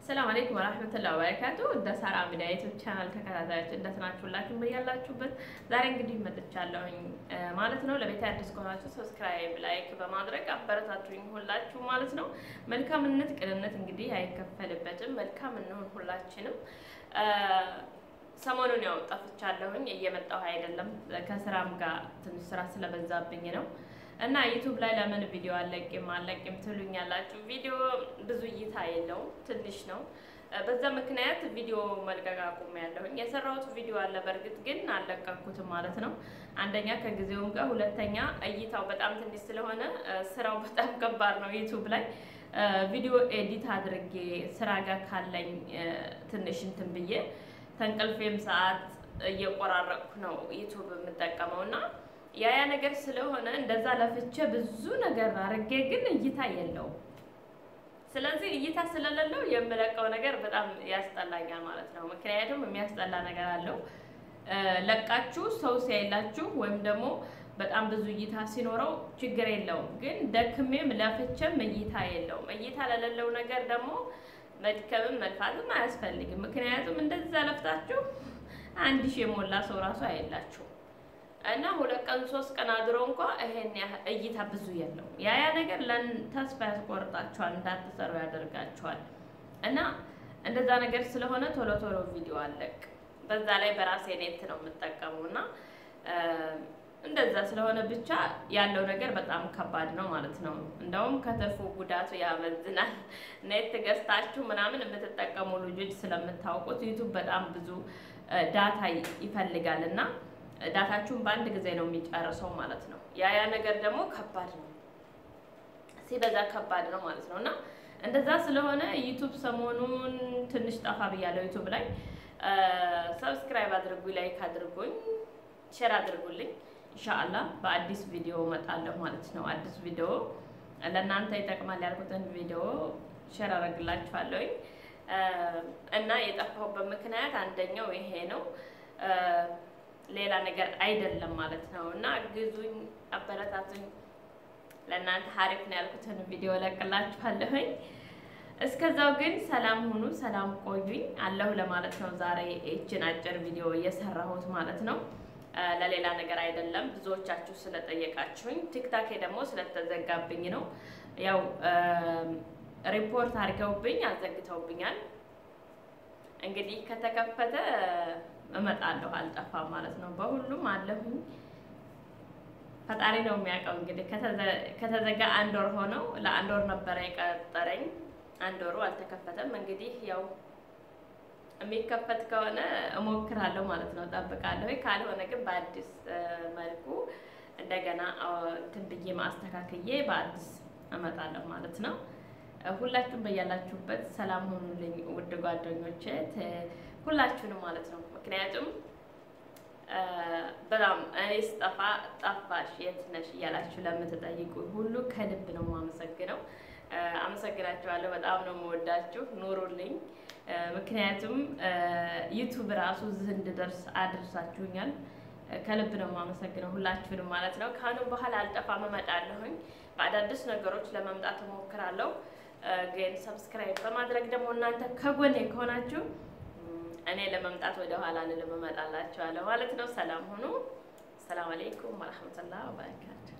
ሰላም አለይኩም ወራህመቱላሂ ወበረካቱ። እንደ ሳራ ሚዲያ ዩቲዩብ ቻናል ተከታታዮች እንደት ናችሁ? ሁላችሁም በያላችሁበት ዛሬ እንግዲህ መጥቻለሁኝ ማለት ነው። ለቤት አዲስ ከሆናችሁ ሰብስክራይብ፣ ላይክ በማድረግ አበረታቱኝ ሁላችሁ ማለት ነው። መልካምነት ቅንነት እንግዲህ አይከፈልበትም። መልካም እንሁን ሁላችንም። ሰሞኑን ያው ጠፍቻለሁኝ፣ እየመጣሁ አይደለም። ከስራም ጋር ትንሽ ስራ ስለበዛብኝ ነው እና ዩቱብ ላይ ለምን ቪዲዮ አለቅም አለቅም ትሉኛላችሁ። ቪዲዮ ብዙ እይታ የለውም ትንሽ ነው። በዛ ምክንያት ቪዲዮ መልቀቅ አቁሜያለሁኝ። የሰራሁት ቪዲዮ አለ በእርግጥ ግን አልለቀኩትም ማለት ነው። አንደኛ ከጊዜውም ጋር፣ ሁለተኛ እይታው በጣም ትንሽ ስለሆነ ስራው በጣም ከባድ ነው። ዩቱብ ላይ ቪዲዮ ኤዲት አድርጌ ስራ ጋር ካለኝ ትንሽ እንትን ብዬ ተንቀልፌም ሰዓት እየቆራረጥኩ ነው ዩቱብ የምጠቀመው እና ያ ያ ነገር ስለሆነ እንደዛ ለፍቼ ብዙ ነገር አድርጌ ግን እይታ የለውም። ስለዚህ እይታ ስለሌለው የምለቀው ነገር በጣም ያስጠላኛል ማለት ነው። ምክንያቱም የሚያስጠላ ነገር አለው። ለቃችሁ ሰው ሲያይላችሁ ወይም ደግሞ በጣም ብዙ እይታ ሲኖረው ችግር የለውም። ግን ደክሜም ለፍቼም እይታ የለውም። እይታ ለሌለው ነገር ደግሞ መድከምም መልፋትም አያስፈልግም። ምክንያቱም እንደዛ ለፍታችሁ አንድ ሺህ የሞላ ሰው ራሱ አይላችሁ እና ሁለት ቀን ሶስት ቀን አድሮ እንኳ ይሄን እይታ ብዙ የለውም። ያ ያ ነገር ተስፋ ያስቆርጣችኋል፣ እንዳትሰሩ ያደርጋችኋል። እና እንደዛ ነገር ስለሆነ ቶሎ ቶሎ ቪዲዮ አለቅ። በዛ ላይ በራሴ ኔት ነው የምጠቀመው እና እንደዛ ስለሆነ ብቻ ያለው ነገር በጣም ከባድ ነው ማለት ነው። እንደውም ከትርፉ ጉዳቱ ያመዝናል። ኔት ገዝታችሁ ምናምን የምትጠቀሙ ልጆች ስለምታውቁት ዩቱብ በጣም ብዙ ዳታ ይፈልጋል እና ዳታችሁን በአንድ ጊዜ ነው የሚጨርሰው ማለት ነው። ያ ያ ነገር ደግሞ ከባድ ነው፣ ሲበዛ ከባድ ነው ማለት ነው። እና እንደዛ ስለሆነ ዩቱብ ሰሞኑን ትንሽ ጠፋ ብያለሁ። ዩቱብ ላይ ሰብስክራይብ አድርጉኝ፣ ላይክ አድርጉኝ፣ ሼር አድርጉልኝ። ኢንሻአላህ በአዲስ ቪዲዮ እመጣለሁ ማለት ነው። አዲስ ቪዲዮ ለእናንተ ይጠቅማል ያልኩትን ቪዲዮ ሼር አደርግላችኋለሁኝ እና የጠፋሁበት ምክንያት አንደኛው ይሄ ነው ሌላ ነገር አይደለም ማለት ነው። እና ግዙኝ፣ አበረታቱኝ። ለእናንተ ሀሪፍ ነው ያልኩትን ቪዲዮ ለቅላችኋለሁኝ። እስከዛው ግን ሰላም ሁኑ፣ ሰላም ቆዩኝ አለሁ ለማለት ነው። ዛሬ ይችን አጭር ቪዲዮ እየሰራሁት ማለት ነው። ለሌላ ነገር አይደለም። ብዙዎቻችሁ ስለጠየቃችሁኝ፣ ቲክታኬ ደግሞ ስለተዘጋብኝ ነው። ያው ሪፖርት አድርገውብኝ አዘግተውብኛል። እንግዲህ ከተከፈተ እመጣለሁ አልጠፋም ማለት ነው። በሁሉም አለሁኝ። ፈጣሪ ነው የሚያውቀው። እንግዲህ ከተዘጋ አንድ ወር ሆነው ለአንድ ወር ነበረ የቀጠረኝ። አንድ ወሩ አልተከፈተም። እንግዲህ ያው የሚከፈት ከሆነ እሞክራለሁ ማለት ነው፣ እጠብቃለሁ። ካልሆነ ግን በአዲስ መልኩ እንደገና እንትን ብዬ ማስተካከዬ በአዲስ እመጣለሁ ማለት ነው። ሁላችሁም በያላችሁበት ሰላም ሆኑልኝ ውድ ጓደኞቼ ሁላችሁንም ማለት ነው። ምክንያቱም በጣም እኔ ስጠፋ ጠፋሽ የት ነሽ እያላችሁ ለምትጠይቁ ሁሉ ከልብ ነው የማመሰግነው። አመሰግናችኋለሁ። በጣም ነው የምወዳችሁ። ኑሩልኝ። ምክንያቱም ዩቱብ ራሱ እዚህ እንድደርስ አድርሳችሁኛል። ከልብ ነው የማመሰግነው ሁላችሁንም ማለት ነው። ከአሁንም በኋላ አልጠፋም፣ እመጣለሁኝ። በአዳዲስ ነገሮች ለመምጣት እሞክራለሁ። ግን ሰብስክራይብ በማድረግ ደግሞ እናንተ ከጎኔ ከሆናችሁ እኔ ለመምጣት ወደ ኋላ ልልም እመጣላችኋለሁ ማለት ነው። ሰላም ሁኑ። ሰላም አለይኩም ወረህመቱላህ ወበረካቱ